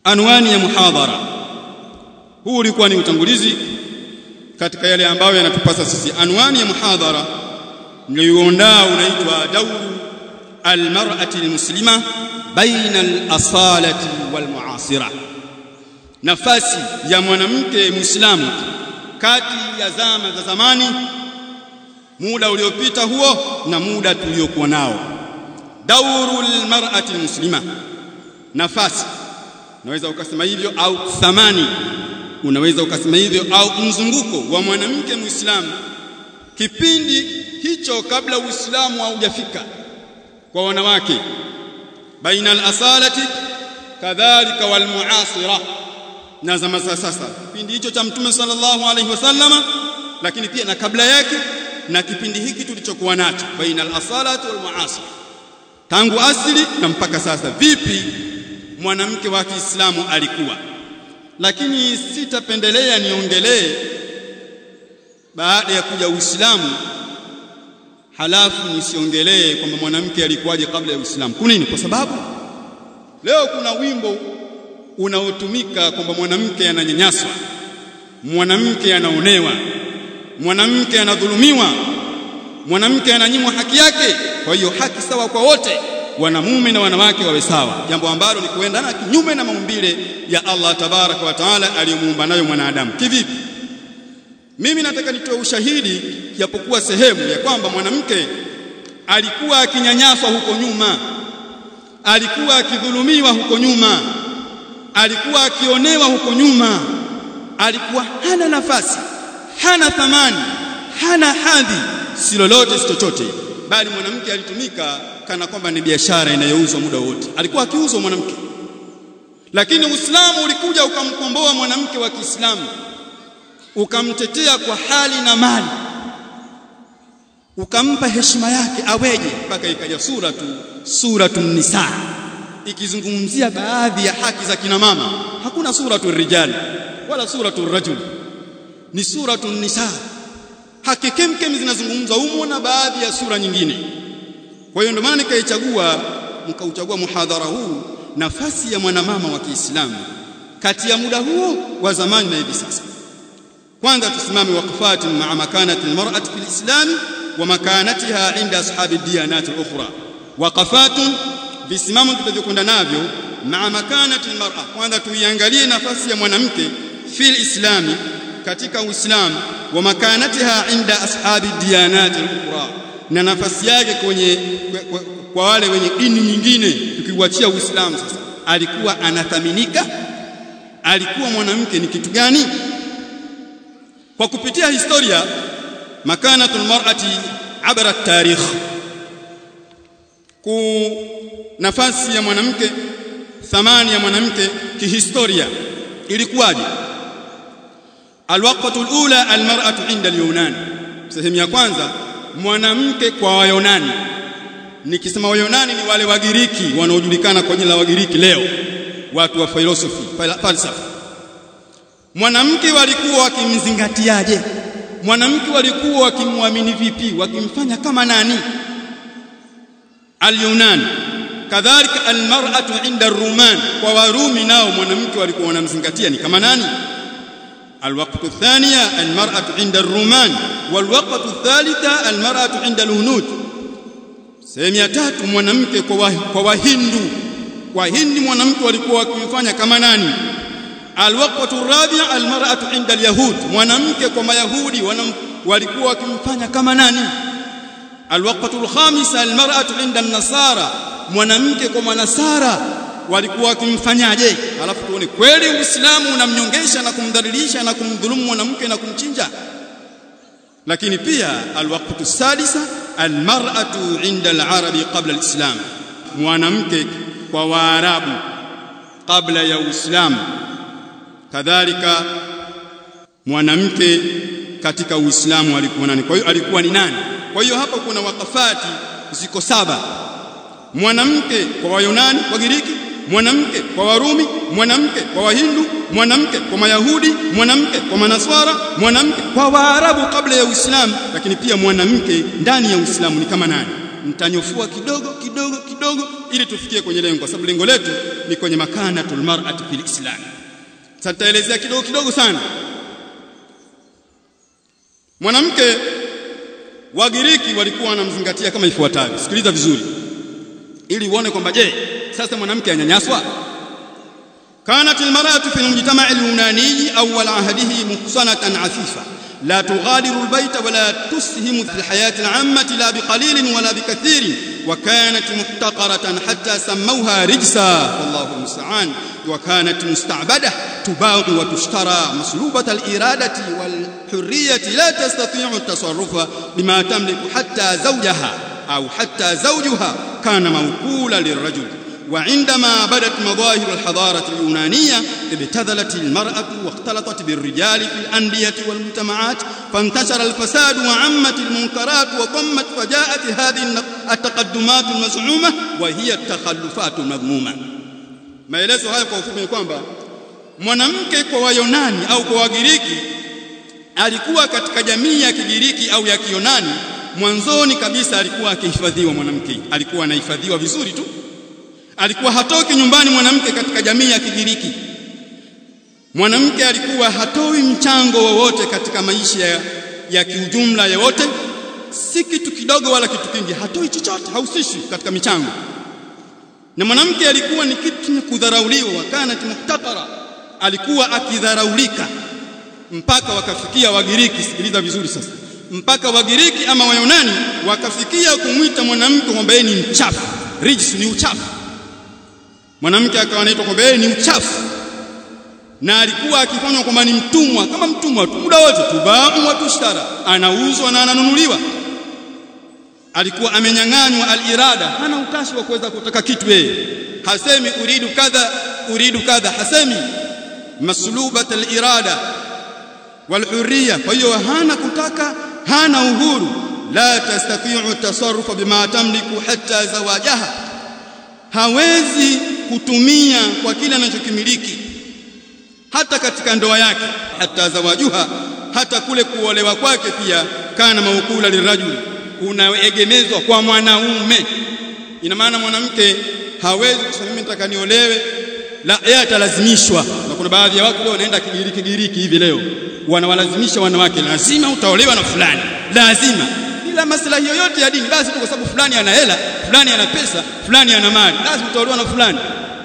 anwani ya muhadhara huu ulikuwa ni utangulizi katika yale ambayo yanatupasa sisi anwani ya muhadhara niliyoandaa unaitwa dauru almar'ati almuslima baina alasalati walmuasira nafasi ya mwanamke muislamu kati ya zama za zamani muda uliopita huo na muda tuliokuwa nao dauru almar'ati almuslima nafasi unaweza ukasema hivyo au thamani unaweza ukasema hivyo au mzunguko wa mwanamke muislamu kipindi hicho kabla uislamu haujafika kwa wanawake baina al-asalati kadhalika wal muasira na zama za sasa kipindi hicho cha mtume sallallahu alaihi wasallama lakini pia na kabla yake na kipindi hiki tulichokuwa nacho baina al-asalati wal muasira tangu asili na mpaka sasa vipi mwanamke wa Kiislamu alikuwa lakini sitapendelea niongelee baada ya kuja Uislamu halafu nisiongelee kwamba mwanamke alikuwaje kabla ya Uislamu. Kwa nini? Kwa sababu leo kuna wimbo unaotumika kwamba mwanamke ananyanyaswa, mwanamke anaonewa, mwanamke anadhulumiwa, mwanamke ananyimwa haki yake. Kwa hiyo haki sawa kwa wote, wanamume na wanawake wawe sawa, jambo ambalo ni kuendana kinyume na maumbile ya Allah tabaraka wa taala aliyomuumba nayo mwanadamu. Kivipi? Mimi nataka nitoe ushahidi japokuwa sehemu ya kwamba mwanamke alikuwa akinyanyaswa huko nyuma, alikuwa akidhulumiwa huko nyuma, alikuwa akionewa huko nyuma, alikuwa hana nafasi, hana thamani, hana hadhi, si lolote si chochote, bali mwanamke alitumika kana kwamba ni biashara inayouzwa muda wote. Alikuwa akiuzwa mwanamke, lakini Uislamu ulikuja ukamkomboa mwanamke wa Kiislamu ukamtetea kwa hali na mali ukampa heshima yake aweje mpaka ikaja suratu suratu nisa ikizungumzia baadhi ya haki za kina mama hakuna suratu rijali wala suratu rajul ni suratu nisa haki kemkem zinazungumzwa humo na baadhi ya sura nyingine kwa hiyo ndio maana nikaichagua nikauchagua muhadhara huu nafasi ya mwanamama wa Kiislamu kati ya muda huo wa zamani na hivi sasa kwanza tusimame waqfati ma'a makanati almar'ati fil islam wa makanatiha inda ashabi diyanat al-ukhra waqafatun visimamo tutavyokwenda navyo ma'a makanati almar'a kwanza tuiangalie nafasi ya mwanamke fil islami katika uislamu wa makanatiha inda ashabi diyanat al-ukhra na nafasi yake kwenye kwa, kwa wale wenye dini nyingine tukiuachia uislamu sasa alikuwa anathaminika alikuwa mwanamke ni kitu gani kwa kupitia historia makanatul mar'ati abara tarikh ku nafasi ya mwanamke thamani ya mwanamke kihistoria ilikuwaje alwaqtu alula almar'atu inda alyunani sehemu ya kwanza mwanamke kwa wayunani nikisema wayunani ni wale wagiriki wanaojulikana kwa jina la wagiriki leo watu wa philosophy falsafa mwanamke walikuwa wakimzingatiaje mwanamke walikuwa wakimwamini vipi wakimfanya kama nani al-yunan kadhalika al-mar'atu inda ar-ruman kwa warumi nao mwanamke walikuwa wanamzingatia ni kama nani الوقت الثانية المرأة عند الرومان والوقت الثالثة المرأة عند الهنود sehemu ya tatu mwanamke kwa wahindu wahindi mwanamke walikuwa wakimfanya kama nani alwaqtu rabi' almar'atu 'inda alyahud mwanamke kwa mayahudi walikuwa wakimfanya kama nani alwaqtu alkhamis almar'atu 'inda an-nasara mwanamke kwa manasara walikuwa wakimfanyaje alafu tuone kweli uislamu unamnyongesha na kumdhalilisha na kumdhulumu mwanamke na kumchinja lakini pia alwaqtu sadisa almar'atu 'inda alarabi qabla alislam mwanamke kwa waarabu kabla ya uislamu kadhalika mwanamke katika uislamu alikuwa nani kwa hiyo alikuwa ni nani kwa hiyo hapa kuna wakafati ziko saba mwanamke kwa wayunani wagiriki mwanamke kwa warumi mwanamke kwa wahindu mwanamke kwa mayahudi mwanamke kwa manaswara mwanamke kwa waarabu kabla ya uislamu lakini pia mwanamke ndani ya uislamu ni kama nani nitanyofua kidogo kidogo kidogo ili tufikie kwenye lengo kwa sababu lengo letu ni kwenye makanatul mar'ati fil islam sasa nitaelezea kidogo kidogo sana mwanamke wagiriki walikuwa wanamzingatia kama ifuatavyo sikiliza vizuri ili uone kwamba je sasa mwanamke anyanyaswa كانت المرأة في المجتمع اليوناني أول عهده محصنة عفيفة لا تغادر البيت ولا تسهم في الحياة العامة لا بقليل ولا بكثير وكانت محتقرة حتى سموها رجسا والله المستعان وكانت مستعبدة تباع وتشترى مسلوبة الإرادة والحرية لا تستطيع التصرف بما تملك حتى زوجها أو حتى زوجها كان موكولا للرجل وعندما بدت مظاهر الحضارة اليونانية ابتذلت المرأة واختلطت بالرجال في الأندية والمجتمعات فانتشر الفساد وعمت المنكرات وطمت فجاءت هذه التقدمات المزعومة وهي التخلفات المذمومة maelezo haya kwa ufupi ni kwamba mwanamke kwa wayonani au kwa wagiriki alikuwa katika jamii ya kigiriki au ya kiyonani mwanzoni kabisa alikuwa akihifadhiwa mwanamke alikuwa anahifadhiwa vizuri tu alikuwa hatoki nyumbani mwanamke katika jamii ya Kigiriki mwanamke alikuwa hatoi mchango wowote katika maisha ya, ya kiujumla yote si kitu kidogo wala kitu kingi hatoi chochote hausishi katika michango na mwanamke alikuwa ni kitu cha kudharauliwa wakana muhtatara alikuwa akidharaulika mpaka wakafikia wagiriki sikiliza vizuri sasa mpaka wagiriki ama wayunani wakafikia kumwita mwanamke kwamba yeye ni mchafu rijis ni uchafu mwanamke akawa anaitwa kwamba yeye ni uchafu na alikuwa akifanywa kwamba ni mtumwa kama mtumwa tu muda wote tubau wa tushtara anauzwa na ananunuliwa alikuwa amenyang'anywa alirada hana utashi wa kuweza kutaka kitu yeye hasemi uridu kadha uridu kadha hasemi maslubat alirada walhurriya kwa hiyo hana kutaka hana uhuru la tastati'u tasarrufa bima tamliku hatta zawajaha hawezi kutumia kwa kile anachokimiliki hata katika ndoa yake hata zawajuha hata kule kuolewa kwake pia kana maukula lirajuli unaegemezwa kwa mwanaume ina maana mwanamke hawezi kusema mimi nataka niolewe la yeye atalazimishwa na kuna baadhi ya watu leo wanaenda kigiriki kigiriki hivi leo wanawalazimisha wanawake lazima utaolewa na fulani lazima bila maslahi yoyote ya dini basi tu kwa sababu fulani ana hela fulani ana pesa fulani ana mali lazima utaolewa na fulani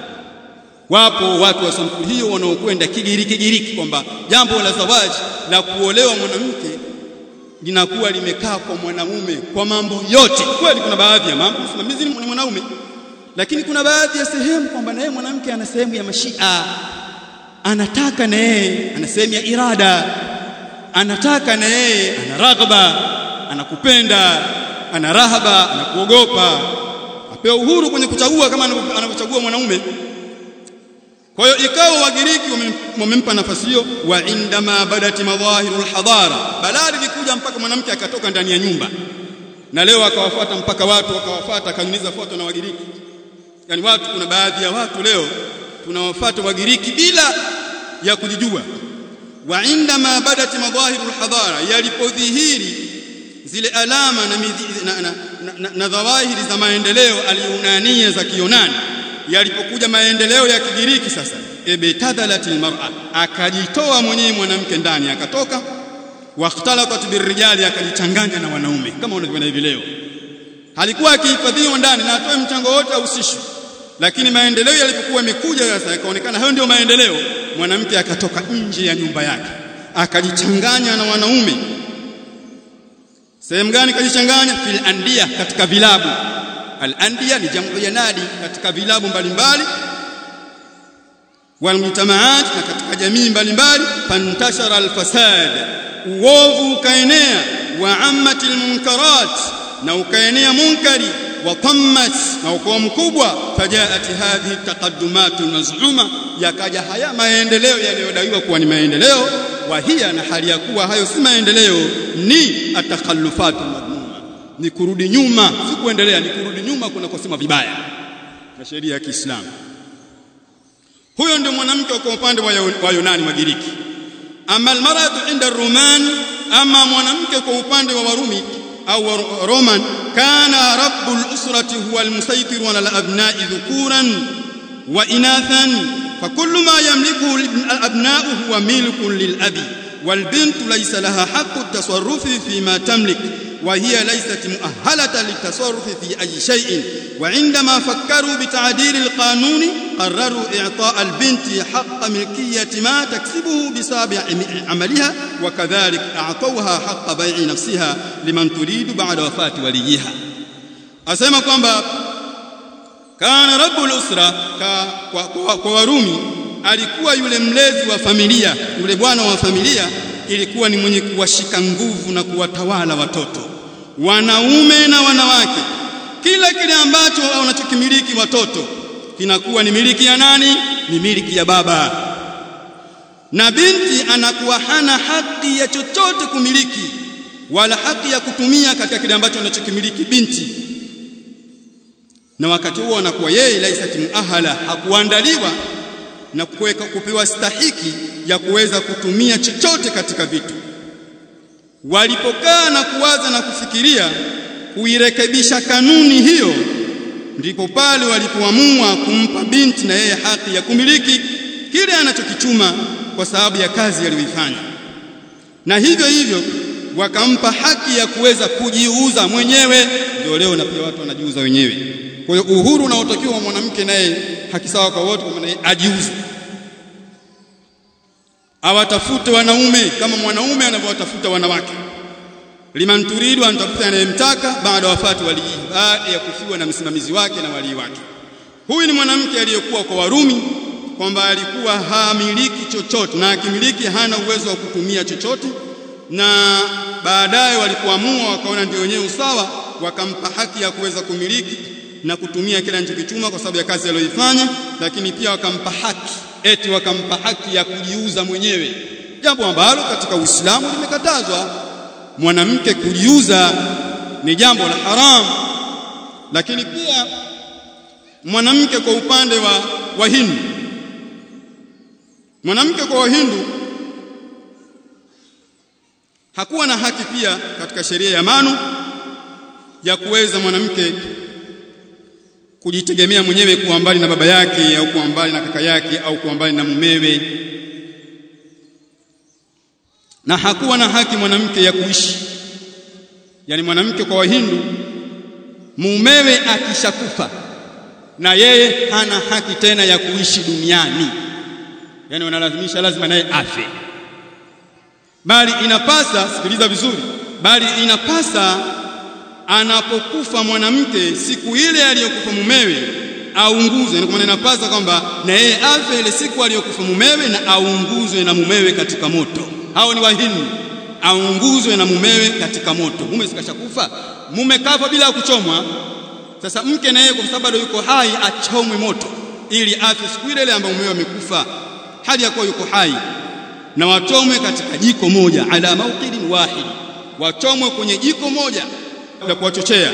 wapo watu wa sampuli hiyo wanaokwenda kigiriki kigiriki kwamba jambo la zawaji la kuolewa mwanamke linakuwa limekaa kwa mwanamume kwa mambo yote kweli kuna baadhi ya mambo msimamizi ni mwanaume lakini kuna baadhi ya sehemu kwamba na yeye mwanamke ana sehemu ya mashia anataka na yeye ana sehemu ya irada anataka na yeye ana raghba anakupenda ana rahaba anakuogopa apewa uhuru kwenye kuchagua kama anavyochagua mwanaume kwa hiyo ikawa wagiriki wamempa nafasi hiyo wa indama badati madhahirul hadara balali likuja mpaka mwanamke akatoka ndani ya nyumba na leo akawafuata mpaka watu wakawafuata akanyuniza foto na wagiriki yani watu kuna baadhi ya watu leo tunawafuata wagiriki bila ya kujijua wa indama badati madhahirul hadara yalipodhihiri zile alama na, na, na, na, na, na dhawahiri za maendeleo aliyunania za kionani yalipokuja maendeleo ya kigiriki sasa ibtadalatil mar'a akajitoa mwenyewe mwanamke ndani akatoka wakhtalatat birrijali akajichanganya na wanaume kama unavyoona hivi leo alikuwa akihifadhiwa ndani na atoe mchango wote ahusishwe lakini maendeleo yalipokuwa yamekuja sasa yakaonekana hayo ndio maendeleo mwanamke akatoka nje ya nyumba yake akajichanganya na wanaume sehemu gani kajichanganya fil andia katika vilabu al andia ni jamu ya nadi katika vilabu mbalimbali wal mujtamaat na katika jamii mbalimbali fantashara al fasad uovu ukaenea wa ammat al munkarat na ukaenea munkari wa tammat na ukoa mkubwa fajaat hadhihi taqaddumat maz'uma yakaja haya maendeleo yanayodaiwa kuwa ni maendeleo wa hiya na hali ya kuwa hayo si maendeleo ni atakhallufatu madhmuma ni kurudi nyuma si kuendelea ni kurudi nyuma kuna kusema vibaya na sheria ya Kiislamu huyo ndio mwanamke kwa upande wa Yunani Magiriki ama almaratu inda Roman ama mwanamke kwa upande wa Warumi au Roman كان رب الأسرة هو المسيطر على الأبناء ذكورا وإناثا فكل ما يملكه الأبناء هو ملك للأب والبنت ليس لها حق التصرف فيما تملك وهي ليست مؤهلة للتصرف في أي شيء وعندما فكروا بتعديل القانون قرروا إعطاء البنت حق ملكية ما تكسبه بسبب عملها وكذلك أعطوها حق بيع نفسها لمن تريد بعد وفاة وليها أسمى kwamba kana rabbul usra kwa, kwa, kwa Warumi alikuwa yule mlezi wa familia yule bwana wa familia ilikuwa ni mwenye kuwashika nguvu na kuwatawala watoto wanaume na wanawake kila kile ambacho wanachokimiliki watoto kinakuwa ni miliki ya nani ni miliki ya baba na binti anakuwa hana haki ya chochote kumiliki wala haki ya kutumia katika kile ambacho anachokimiliki binti na wakati huo anakuwa yeye laisati muahala hakuandaliwa na kuweka kupewa stahiki ya kuweza kutumia chochote katika vitu walipokaa na kuwaza na kufikiria kuirekebisha kanuni hiyo ndipo pale walipoamua kumpa binti na yeye haki ya kumiliki kile anachokichuma kwa sababu ya kazi aliyoifanya na hivyo hivyo wakampa haki ya kuweza kujiuza mwenyewe ndio leo na pia watu wanajiuza wenyewe kwa hiyo uhuru unaotakiwa mwanamke naye haki sawa kwa wote kwa maana ajiuze awatafute wanaume kama mwanaume anavyowatafuta wanawake liman turidu anatafuta anayemtaka baada wafati walii baada ya kufiwa na msimamizi wake na walii wake huyu ni mwanamke aliyekuwa kwa Warumi kwamba alikuwa hamiliki chochote na akimiliki hana uwezo wa kutumia chochote na baadaye walipoamua wakaona ndio wenyewe usawa wakampa haki ya kuweza kumiliki na kutumia kile anachokichuma kwa sababu ya kazi aliyoifanya lakini pia wakampa haki eti wakampa haki ya kujiuza mwenyewe jambo ambalo katika Uislamu limekatazwa mwanamke kujiuza ni jambo la haram lakini pia mwanamke kwa upande wa wahindu mwanamke kwa wahindu hakuwa na haki pia katika sheria ya manu ya kuweza mwanamke kujitegemea mwenyewe kuwa mbali na baba yake au kuwa mbali na kaka yake au kuwa mbali na mumewe na hakuwa na haki mwanamke ya kuishi yani mwanamke kwa wahindu mumewe akishakufa na yeye hana haki tena ya kuishi duniani yani wanalazimisha lazima naye afe bali inapasa sikiliza vizuri bali inapasa anapokufa mwanamke siku ile aliyokufa mumewe aunguzwe kwa maana inapasa kwamba na yeye afe ile siku aliyokufa mumewe na aunguzwe na mumewe katika moto hao ni wahindi aunguzwe na mumewe katika moto mume sikashakufa mume kafa bila kuchomwa sasa mke na yeye kwa sababu yuko hai achomwe moto ili afe siku ile ile ambayo mumewe amekufa hali ya kuwa yuko hai na wachomwe katika jiko moja ala mauqidin wahid wachomwe kwenye jiko moja la kuwachochea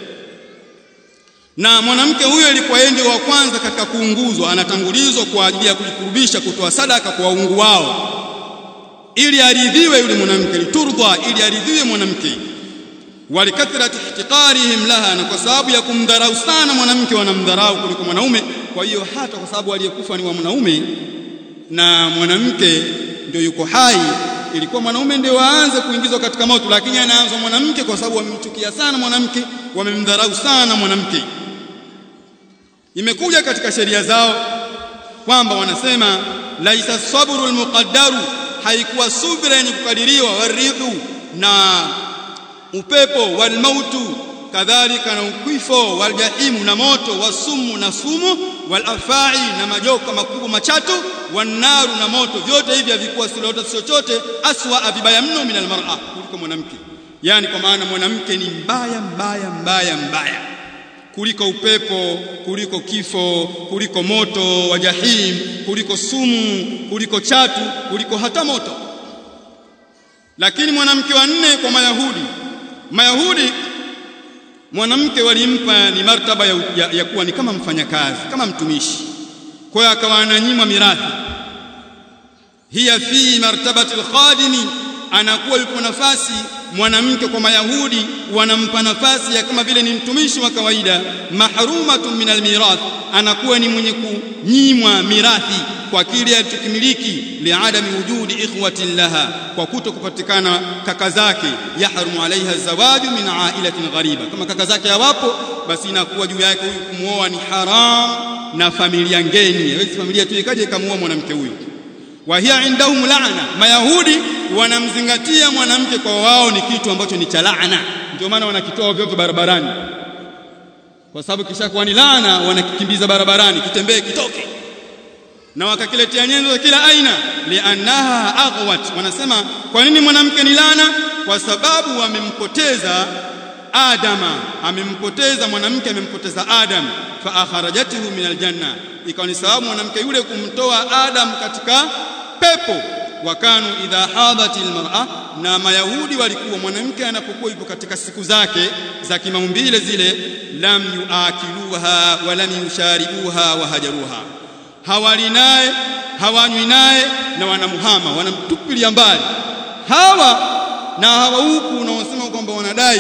na mwanamke huyo ilikuwa yeye ndio wa kwanza katika kuunguzwa anatangulizwa kwa ajili ya kujikurubisha kutoa sadaka kwa waungu wao ili aridhiwe yule mwanamke liturdha ili aridhiwe mwanamke walikathrati ihtiqarihim laha na kwa sababu ya kumdharau sana mwanamke wanamdharau kuliko mwanaume kwa hiyo hata kwa sababu aliyekufa ni wa mwanaume na mwanamke ndio yuko hai ilikuwa mwanaume ndio waanze kuingizwa katika moto lakini anaanza mwanamke kwa sababu wamemchukia sana mwanamke wamemdharau sana mwanamke imekuja katika sheria zao kwamba wanasema laisa sabru almuqaddaru haikuwa subira yenye kukadiriwa warihu na upepo walmautu kadhalika na ukifo waljahimu na moto wasumu na sumu walafai na majoka makubwa machatu wanaru na moto vyote hivi havikuwa silota chochote aswa vibaya mno min almar'a kuliko mwanamke yani kwa maana mwanamke ni mbaya mbaya mbaya mbaya kuliko upepo kuliko kifo kuliko moto wa jahim kuliko sumu kuliko chatu kuliko hata moto lakini mwanamke wa nne kwa mayahudi mayahudi mwanamke walimpa ni martaba ya, ya, ya kuwa ni kama mfanyakazi kama mtumishi kwa hiyo akawa ananyimwa mirathi hiya fi martabati alkhadimi anakuwa yupo nafasi mwanamke kwa mayahudi wanampa nafasi ya kama vile ni mtumishi wa kawaida mahrumatun min almirath anakuwa ni mwenye kunyimwa mirathi kwa kile alichokimiliki liadami wujudi ikhwatin laha kwa kuto kupatikana kaka zake yahrumu alaiha zawaju min ailatin ghariba kama kaka zake hawapo basi inakuwa juu yake huyu kumwoa ni haram na familia ngeni hawezi familia tu ikaje ikamuoa mwanamke huyu wa hiya indahum laana mayahudi wanamzingatia mwanamke kwa wao ni kitu ambacho ni cha laana ndio maana wanakitoa vyote barabarani kwa sababu kishakuwa ni laana wanakikimbiza barabarani kitembee kitoke na wakakiletea nyenzo za kila aina liannaha aghwat wanasema kwa nini mwanamke ni laana kwa sababu wamempoteza adama amempoteza mwanamke amempoteza adam fa akharajatuhu min aljanna ikawa ni sababu mwanamke yule kumtoa adam katika pepo wakanu idha hadhat almar'a na mayahudi walikuwa mwanamke anapokuwa yupo katika siku zake za kimaumbile zile lam yuakiluha wa lam yusharibuha wa hajaruha hawali naye hawanywi naye na wanamuhama wanamtupilia mbali hawa na hawa huku unaosema kwamba wanadai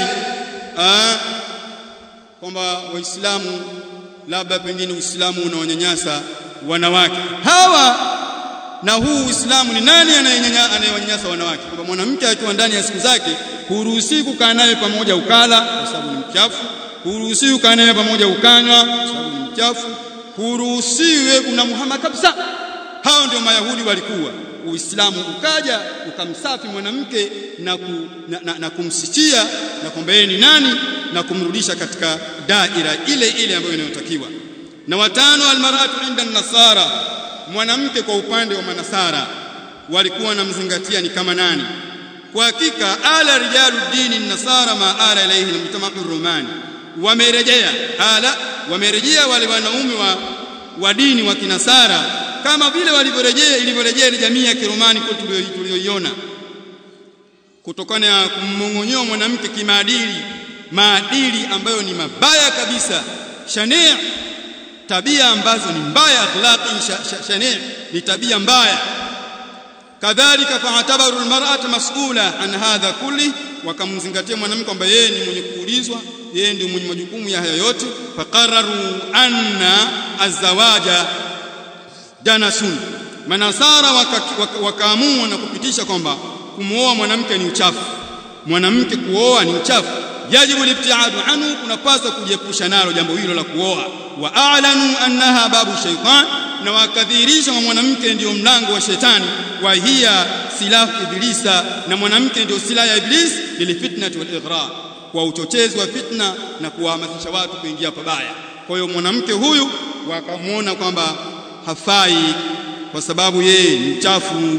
kwamba waislamu labda pengine uislamu unaonyanyasa wanawake hawa na huu uislamu ni nani anayewanyanyasa wanawake kwamba mwanamke akiwa ndani ya siku zake huruhusi kukaa naye pamoja ukala kwa sababu ni mchafu huruhusi kukaa naye pamoja ukanywa kwa sababu ni mchafu huruhusiwe unamuhama kabisa hao ndio mayahudi walikuwa uislamu ukaja ukamsafi mwanamke na, ku, na, na, na kumsitia na kwamba yeye ni nani na kumrudisha katika daira ile ile ambayo inayotakiwa na watano almaratu inda nasara mwanamke kwa upande wa manasara walikuwa wanamzingatia ni kama nani kwa hakika ala rijalu dini nasara ma ala ilayhi almujtama'u rumani wamerejea ala wamerejea wale wanaume wa, wa dini wa kinasara kama vile walivyorejea ilivyorejea ile jamii ya kiromani kwa tuliyoiona kutokana na kummong'onyoa mwanamke kimaadili maadili ambayo ni mabaya kabisa shania tabia ambazo ni mbaya akhlaqi shania ni tabia mbaya kadhalika fa'tabaru almar'ata mas'ula an hadha kulli wakamzingatia mwanamke kwamba yeye ni mwenye kuulizwa yeye ndio mwenye majukumu ya haya yote faqarraru anna azawaja janasun manasara wakaamua waka, waka na kupitisha kwamba kumwoa mwanamke ni uchafu mwanamke kuoa ni uchafu yajibu libtiadu anhu kunapaswa kujiepusha nalo jambo hilo la kuoa wa a'lanu annaha babu shaytan na wakadhihirisha kwa mwanamke ndio mlango wa shetani wa hiya silahu iblisa na mwanamke ndio silaha ya iblis lilfitnati wal ighra kwa uchochezi wa fitna na kuwahamasisha watu kuingia pabaya kwa hiyo mwanamke huyu wakamwona kwamba hafai kwa sababu yeye ni mchafu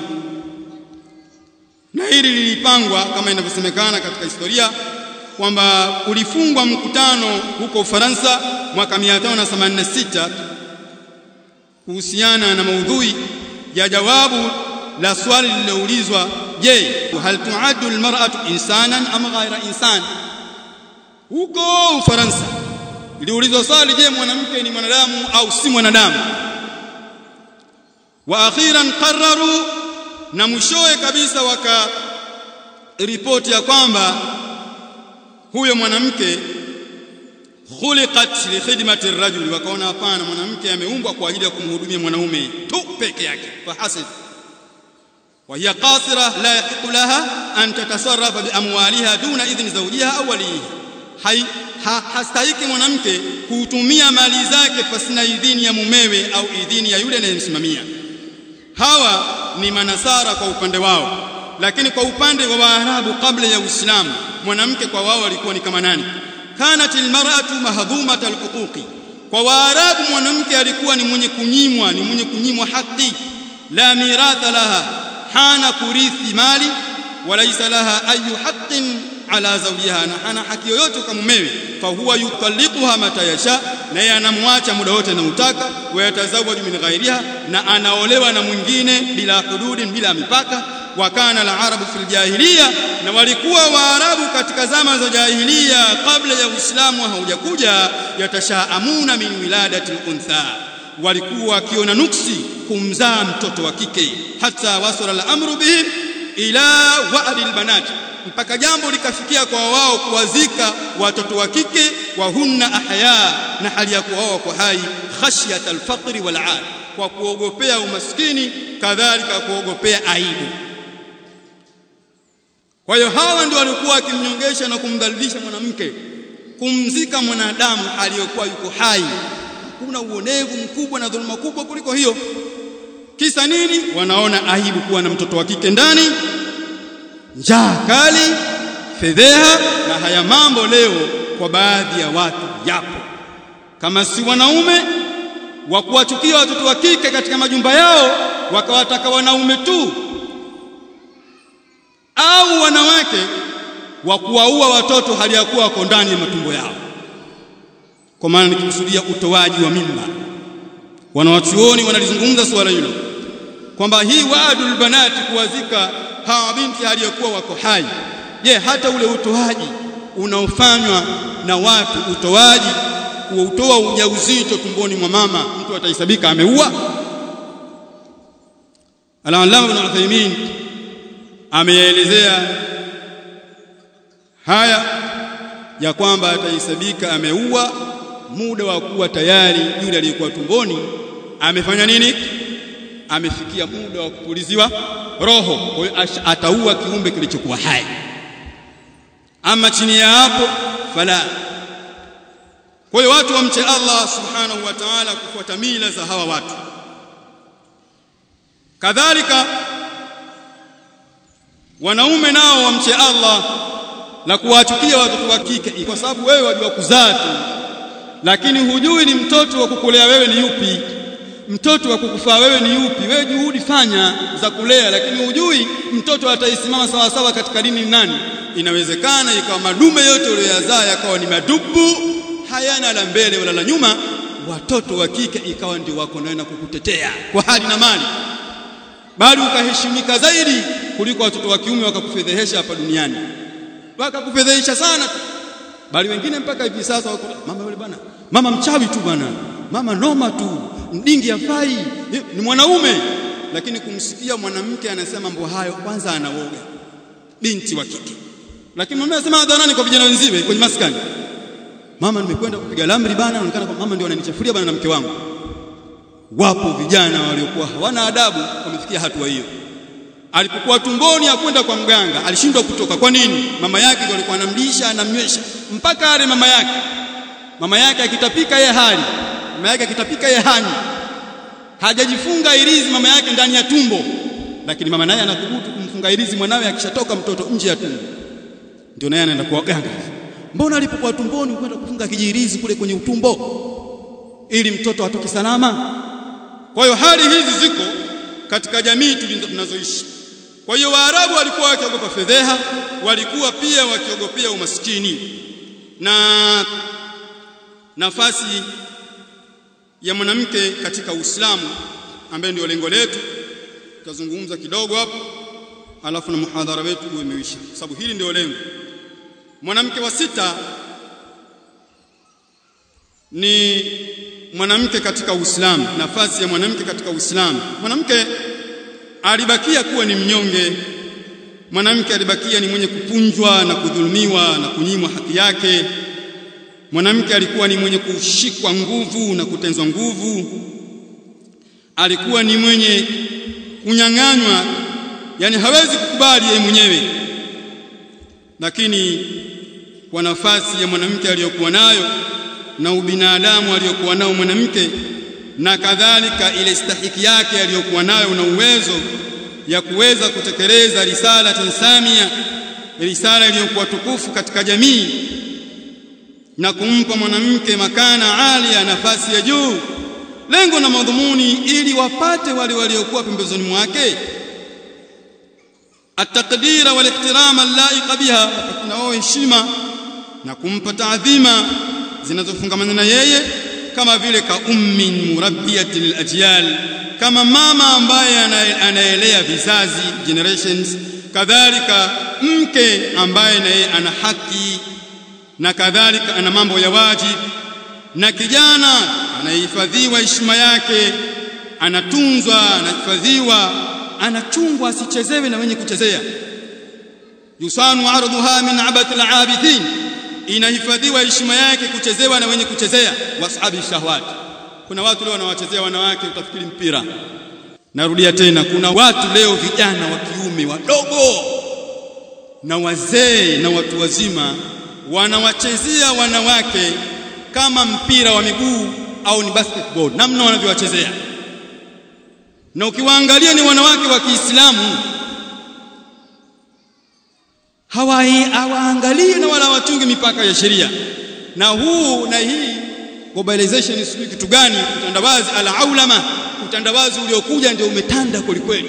na hili lilipangwa kama inavyosemekana katika historia kwamba ulifungwa mkutano huko Ufaransa mwaka 1586 kuhusiana na maudhui ya jawabu la swali lililoulizwa je hal tuaddu almar'atu insanan am ghayra insan huko Ufaransa iliulizwa swali je mwanamke ni mwanadamu au si mwanadamu wa akhiran qarraru na mwishowe kabisa waka ripoti ya kwamba huyo mwanamke khuliqat li khidmati ar-rajuli wakaona hapana mwanamke ameumbwa kwa ajili ya kumhudumia mwanaume tu peke yake fahasib wa hiya qasira la yahiqu laha an tatasarrafa bi amwaliha duna idhni zawjiha aw walihi hai ha, hastahiki mwanamke kutumia mali zake pasina idhini ya mumewe au idhini ya yule anayemsimamia hawa ni manasara kwa upande wao lakini kwa upande wa waarabu kabla ya uislamu mwanamke kwa wao alikuwa ni kama nani kanat almar'atu mahdhumat alhuquqi kwa waarabu mwanamke alikuwa ni mwenye kunyimwa ni mwenye kunyimwa haki la miratha laha hana kurithi mali walaysa laha ayu haqqin ala zawjiha na hana haki yoyote kwa mumewe fa huwa yutalliquha mata yasha na yeye anamwacha muda wote anautaka wayatazawaju min ghairiha na anaolewa na mwingine bila hududin bila mipaka wa kana al-arabu fil jahiliya na walikuwa waarabu katika zama za jahiliya kabla ya uislamu haujakuja yatashaamuna min wiladati al-untha walikuwa wakiona nuksi kumzaa mtoto wa kike hata wasala al-amru bihi ila wa'd albanat mpaka jambo likafikia kwa wao kuwazika watoto wa kike wa hunna ahya na hali ya kuwa wao kwa hai khashyat alfaqri wal'ad kwa kuogopea umaskini kadhalika kuogopea aibu kwa hiyo hawa ndio walikuwa wakimnyongesha na kumdhalilisha mwanamke kumzika mwanadamu aliyokuwa yuko hai kuna uonevu mkubwa na dhuluma kubwa kuliko hiyo kisa nini wanaona aibu kuwa na mtoto wa kike ndani njaa kali fedheha na haya mambo leo kwa baadhi ya watu yapo kama si wanaume wa kuwachukia watoto wa kike katika majumba yao wakawataka wanaume tu au wanawake wa kuwaua watoto hali ya kuwa wako ndani ya matumbo yao kwa maana nikikusudia utoaji wa mimba wanawachuoni wanalizungumza suala hilo kwamba hii waadul banati kuwazika hawa binti hali ya kuwa wako hai je hata ule utoaji unaofanywa na watu utoaji kuutoa ujauzito tumboni mwa mama mtu atahesabika ameua Al-Allama Ibn Uthaymeen ameelezea haya ya kwamba atahesabika ameua muda wa kuwa tayari yule aliyekuwa tumboni amefanya nini amefikia muda wa kupuliziwa roho kwa hiyo ataua kiumbe kilichokuwa hai ama chini ya hapo fala kwa hiyo watu wamche Allah subhanahu wa ta'ala kufuata mila za hawa watu kadhalika wanaume nao wamche Allah na kuwachukia watoto wa kike kwa sababu wewe wajua kuzaa tu lakini hujui ni mtoto wa kukulea wewe ni yupi mtoto wa kukufaa wewe ni yupi wewe juhudi fanya za kulea lakini hujui mtoto ataisimama sawa sawa katika dini ni nani inawezekana ikawa madume yote uliyozaa yakawa ni madubu hayana la mbele wala la nyuma watoto wa kike ikawa ndio wako nawe na kukutetea kwa hali na mali bali ukaheshimika zaidi kuliko watoto wa kiume wakakufedhehesha hapa duniani wakakufedhehesha sana bali wengine mpaka hivi sasa wako mama yule bwana mama mchawi tu bwana mama noma tu mdingi afai ni mwanaume lakini kumsikia mwanamke anasema mambo hayo kwanza anaoga binti wa kike lakini mama anasema hadharani kwa vijana wenziwe kwenye maskani mama nimekwenda kupiga lamri bana anaonekana kwa mama ndio ananichafuria bana na mke wangu wapo vijana waliokuwa hawana adabu wamefikia hatua hiyo alipokuwa tumboni akwenda kwa mganga alishindwa kutoka kwa nini mama yake ndio alikuwa anamlisha anamnywesha mpaka ale mama yake mama yake akitapika yeye hali mama yake akitapika yeye hani hajajifunga irizi mama yake ndani ya tumbo lakini mama naye anathubutu kumfunga irizi mwanawe akishatoka mtoto nje ya tumbo ndio naye anaenda kwa waganga mbona alipokuwa tumboni ukwenda kufunga kijirizi kule kwenye utumbo ili mtoto atoke salama kwa hiyo hali hizi ziko katika jamii tunazoishi kwa hiyo waarabu walikuwa wakiogopa fedheha walikuwa pia wakiogopea umaskini na nafasi ya mwanamke katika Uislamu ambaye ndio lengo letu tutazungumza kidogo hapo alafu na muhadhara wetu uwe umeisha sababu hili ndio lengo mwanamke wa sita ni mwanamke katika Uislamu nafasi ya mwanamke katika Uislamu mwanamke alibakia kuwa ni mnyonge mwanamke alibakia ni mwenye kupunjwa na kudhulumiwa na kunyimwa haki yake mwanamke alikuwa ni mwenye kushikwa nguvu na kutenzwa nguvu alikuwa ni mwenye kunyang'anywa yani hawezi kukubali yeye mwenyewe lakini kwa nafasi ya mwanamke aliyokuwa nayo na ubinadamu aliyokuwa nao mwanamke na kadhalika ile stahiki yake aliyokuwa nayo na uwezo ya kuweza kutekeleza risala tansamia risala iliyokuwa tukufu katika jamii na kumpa mwanamke makana alia nafasi ya juu lengo na madhumuni ili wapate wale waliokuwa pembezoni mwake ataqdira wal ihtirama allaiqa biha na wao heshima na kumpa taadhima zinazofungamana na yeye kama vile ka ummin murabbiyati lilajyal kama mama ambaye anaelea vizazi generations kadhalika mke ambaye naye ana haki na kadhalika ana mambo ya wajib na kijana anahifadhiwa heshima yake anatunzwa anahifadhiwa anachungwa asichezewe na wenye kuchezea yusanu ardhuha min abatil abithin inahifadhiwa heshima yake kuchezewa na wenye kuchezea washabi shahwat kuna watu leo wanawachezea wanawake utafikiri mpira narudia tena kuna watu leo vijana wa kiume wadogo na wazee na watu wazima wanawachezea wanawake kama mpira wa miguu au ni basketball namna wanavyowachezea na ukiwaangalia ni wanawake wa Kiislamu hawaangalii na wala wachungi mipaka ya sheria na huu na hii globalization sijui kitu gani utandawazi alaulama utandawazi uliokuja ndio umetanda kwelikweli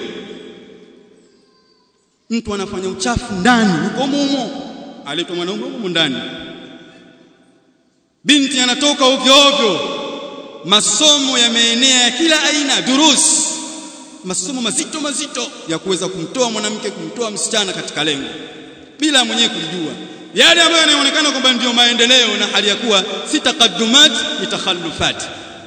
mtu anafanya uchafu ndani huko mumo aletwa mwanaume huko ndani binti anatoka ovyo ovyo masomo yameenea ya kila aina durus masomo mazito mazito ya kuweza kumtoa mwanamke kumtoa msichana katika lengo bila mwenyewe kujua yale ambayo yanaonekana kwamba ndio maendeleo na hali ya kuwa si taqaddumat ni takhallufat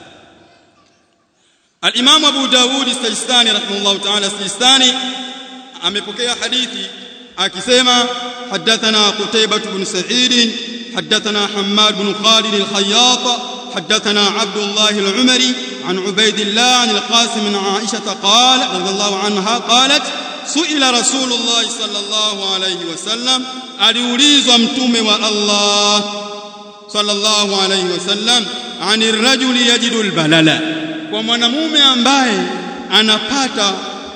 Al-Imam Abu Dawud Sijistani rahimahullah ta'ala Sijistani amepokea hadithi akisema hadathana Qutaybah ibn Sa'id hadathana Hammad ibn Khalid al-Khayyat حدثنا عبد الله العمري عن عبيد الله عن القاسم من عائشة قال رضي الله عنها قالت سئل رسول الله صلى الله عليه وسلم aliulizwa mtume wa Allah sallallahu alayhi wasallam anir rajuli yajidu albalala kwa mwanamume ambaye anapata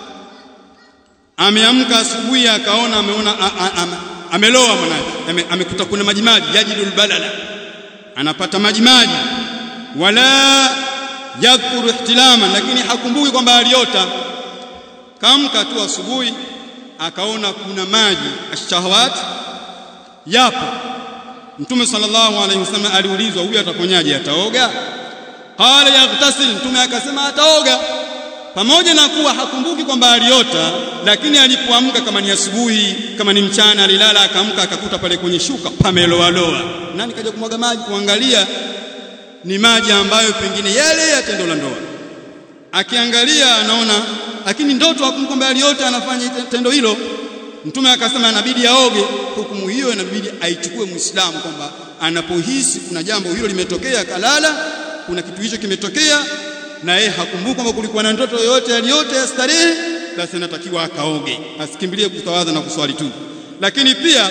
ameamka asubuhi akaona ameona ameloa mwanae amekuta kuna maji maji yajidu albalala anapata maji maji wala yadhkuru ihtilama lakini hakumbuki kwamba aliota kamka tu asubuhi akaona kuna maji ashahawat yapo mtume sallallahu alaihi wasallam aliulizwa huyu atakonyaje ataoga qala yaghtasil mtume akasema ataoga pamoja na kuwa hakumbuki kwamba aliota lakini alipoamka kama ni asubuhi kama ni mchana alilala akaamka akakuta pale kwenye shuka pameloa loa nani kaja kumwaga maji kuangalia ni maji ambayo pengine yale ya tendo la ndoa akiangalia anaona lakini ndoto hakumkwamba aliota anafanya tendo hilo mtume akasema inabidi aoge hukumu hiyo inabidi aichukue muislamu kwamba anapohisi kuna jambo hilo limetokea kalala kuna kitu hicho kimetokea na yeye hakumbuka kwamba kulikuwa na ndoto yoyote aliyote ya starehe basi anatakiwa akaoge asikimbilie kutawadha na kuswali tu lakini pia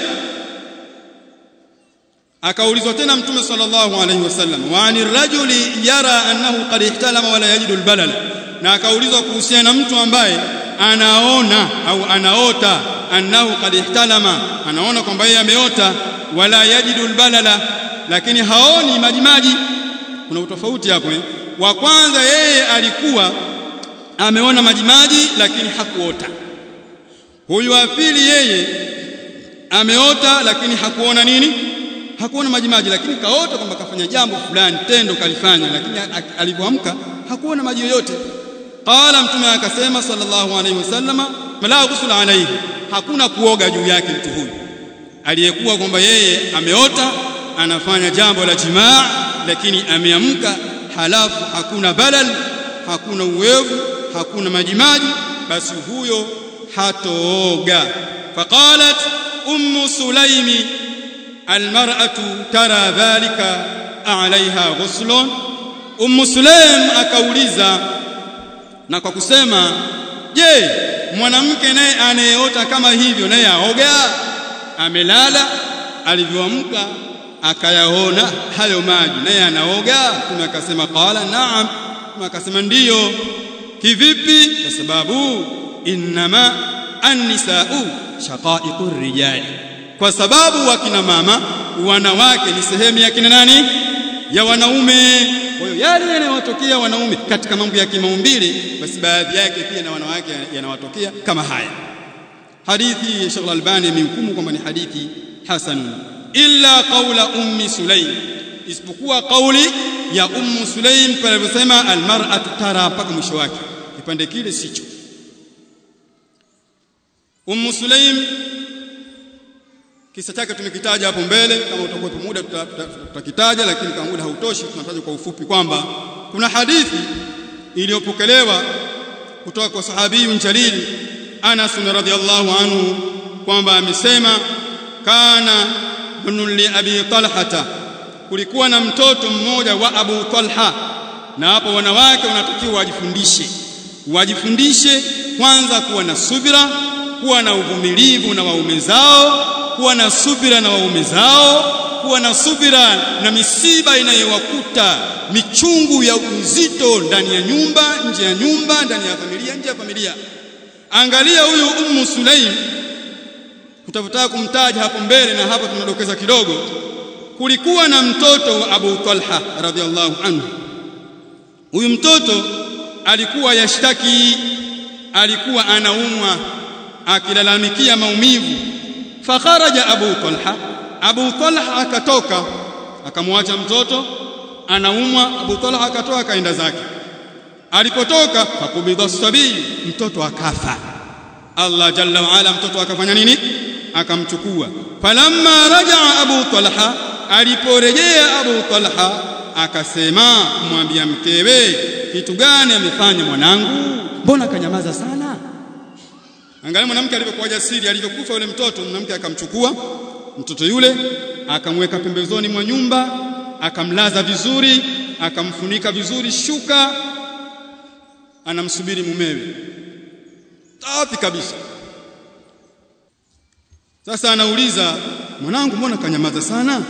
akaulizwa tena mtume sallallahu alaihi wasallam wa anir rajuli yara annahu qad ihtalama wala yajidu albalala na akaulizwa kuhusiana na mtu ambaye anaona au anaota annahu qad ihtalama anaona kwamba yeye ameota wala yajidu albalala lakini haoni majimaji kuna utofauti hapo eh? wa kwanza yeye alikuwa ameona majimaji lakini hakuota huyu wa pili yeye ameota lakini hakuona nini hakuona majimaji lakini kaota kwamba kafanya jambo fulani tendo kalifanya lakini alipoamka hakuona maji yoyote qala mtume akasema sallallahu alayhi wasallama la ghusl alayhi hakuna kuoga juu yake mtu huyu aliyekuwa kwamba yeye ameota anafanya jambo la jimaa lakini ameamka halafu hakuna balal hakuna uwevu hakuna majimaji basi huyo hatooga faqalat ummu sulaimi almar'atu tara dhalika alaiha ghuslun ummu sulaim akauliza na kwa kusema je mwanamke naye anayeota kama hivyo naye aoga amelala alivyoamka akayaona hayo maji naye anaoga mtume akasema qala naam mtume akasema ndiyo kivipi kwa sababu innama annisau shaqaiqur rijali kwa sababu wakina mama wanawake ni sehemu ya kina nani ya wanaume kwa hiyo yale yanayowatokea wanaume katika mambo ya kimaumbile basi baadhi yake pia na wanawake yanawatokea kama haya hadithi ya Sheikh Al-Albani imehukumu kwamba ni hadithi hasanun illa qawla ummi Sulaim isipokuwa kauli ya ummu Sulaim pale aliposema almar'atu tara mpaka mwisho wake kipande kile sicho ummu Sulaim kisa chake tumekitaja hapo mbele kama utakuwa muda tutakitaja lakini kama muda hautoshi tunataja kwa ufupi kwamba kuna hadithi iliyopokelewa kutoka kwa sahabiyun jalil Anas radhiyallahu anhu kwamba amesema kana ibn li abi talhata kulikuwa na mtoto mmoja wa Abu Talha na hapo wanawake wanatakiwa wajifundishe wajifundishe kwanza kuwa na subira kuwa na uvumilivu na waume zao kuwa na subira na waume zao kuwa na subira na misiba inayowakuta michungu ya uzito ndani ya nyumba nje ya nyumba ndani ya familia nje ya familia angalia huyu ummu sulaim tutafutaka kumtaja hapo mbele na hapa tunadokeza kidogo kulikuwa na mtoto wa Abu Talha radhiallahu anhu huyu mtoto alikuwa yashtaki alikuwa anaumwa akilalamikia maumivu fakharaja Abu Talha Abu Talha akatoka akamwacha mtoto anaumwa Abu Talha akatoka akaenda zake alipotoka fakubidha sabii mtoto akafa Allah jalla wa ala mtoto akafanya nini akamchukua falamma rajaa Abu Talha aliporejea Abu Talha akasema kumwambia mkewe kitu gani amefanya mwanangu mbona kanyamaza sana angalia mwanamke alivyokuwa jasiri alivyokufa yule mtoto mwanamke akamchukua mtoto yule akamweka pembezoni mwa nyumba akamlaza vizuri akamfunika vizuri shuka anamsubiri mumewe safi kabisa sasa anauliza mwanangu mbona kanyamaza sana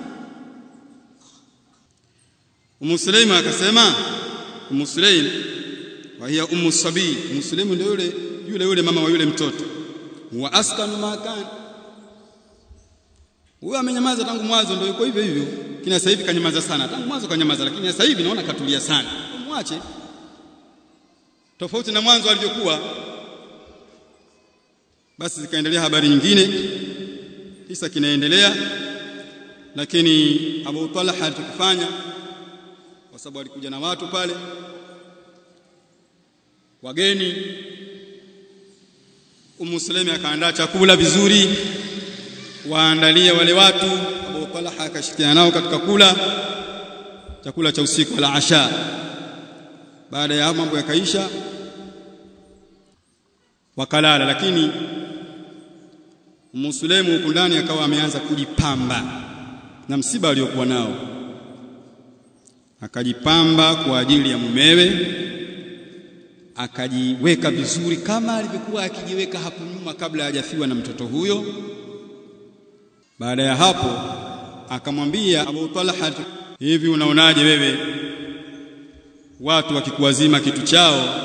Ummu Sulaim akasema Ummu Sulaim wa hiya Ummu Sabi Ummu Sulaim ndio yule yule yule mama wa yule mtoto wa askanu makan huyo amenyamaza tangu mwanzo ndio yuko hivyo hivyo kina sasa hivi kanyamaza sana tangu mwanzo kanyamaza lakini sasa hivi naona katulia sana mwache tofauti na mwanzo alivyokuwa basi zikaendelea habari nyingine kisa kinaendelea lakini Abu Talha alichokifanya kwa sababu alikuja na watu pale wageni Ummu Sulaimi akaandaa chakula vizuri waandalie wale watu Abu Talha akashirikiana nao katika kula chakula cha usiku la asha baada ya mambo yakaisha wakalala lakini Ummu Sulaimu huko ndani akawa ameanza kujipamba na msiba aliokuwa nao akajipamba kwa ajili ya mumewe akajiweka vizuri kama alivyokuwa akijiweka hapo nyuma kabla hajafiwa na mtoto huyo baada ya hapo akamwambia Abu Talha hivi unaonaje wewe watu wakikuwazima kitu chao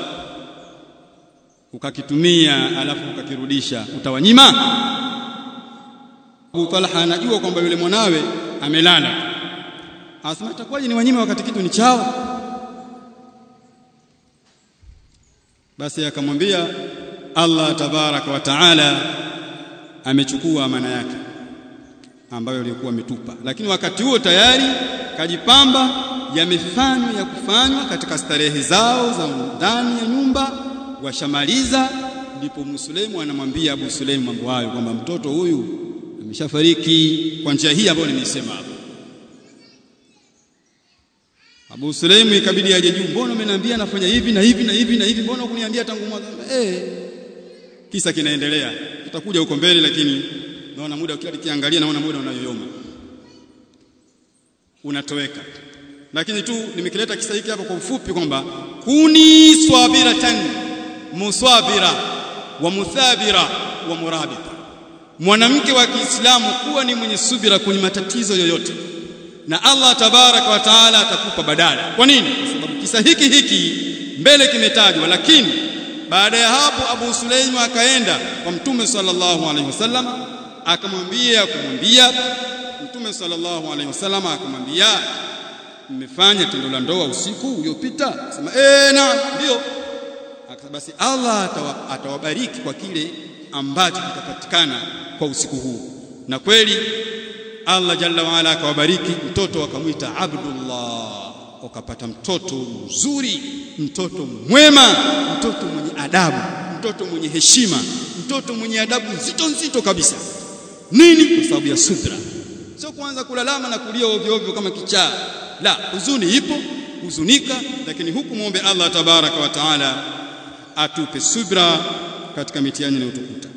ukakitumia alafu ukakirudisha utawanyima Abu Talha anajua kwamba yule mwanawe amelala Asema itakuwaje ni wanyima wakati kitu ni chao basi akamwambia Allah tabaraka wa taala amechukua amana yake ambayo alikuwa ametupa lakini wakati huo tayari kajipamba yamefanywa ya kufanywa katika starehe zao za ndani ya nyumba washamaliza ndipo Musulemu anamwambia Abu Sulaimu mambo hayo kwamba mtoto huyu ameshafariki kwa njia hii ambayo nimeisema hapo Abu Sulaimu ikabidi aje juu mbona umeniambia nafanya hivi na hivi na hivi na hivi mbona hukuniambia tangu mwanzo eh kisa kinaendelea tutakuja huko mbele lakini naona muda kila nikiangalia naona muda unayoyoma unatoweka lakini tu nimekileta kisa hiki hapa kwa ufupi kwamba kuni swabiratan muswabira wa muthabira wa murabita mwanamke wa Kiislamu kuwa ni mwenye subira kwenye matatizo yoyote na Allah tabaraka wa taala atakupa badala kwa nini kwa sababu kisa hiki hiki mbele kimetajwa lakini baada ya hapo Abu Sulaimu akaenda kwa Mtume sallallahu alaihi wasallam akamwambia kumwambia Mtume sallallahu alaihi wasallam akamwambia mmefanya tendo la ndoa usiku uliopita sema eh na ndio basi Allah atawabariki kwa kile ambacho kitapatikana kwa usiku huu na kweli Allah jalla waala akawabariki mtoto akamwita Abdullah ukapata mtoto mzuri mtoto mwema mtoto mwenye adabu mtoto mwenye heshima mtoto mwenye adabu nzito nzito kabisa nini kwa sababu ya subra sio kuanza kulalama na kulia ovyo ovyo kama kichaa la huzuni ipo huzunika lakini huku muombe Allah tabaraka wa taala atupe subra katika mitihani inayotukuta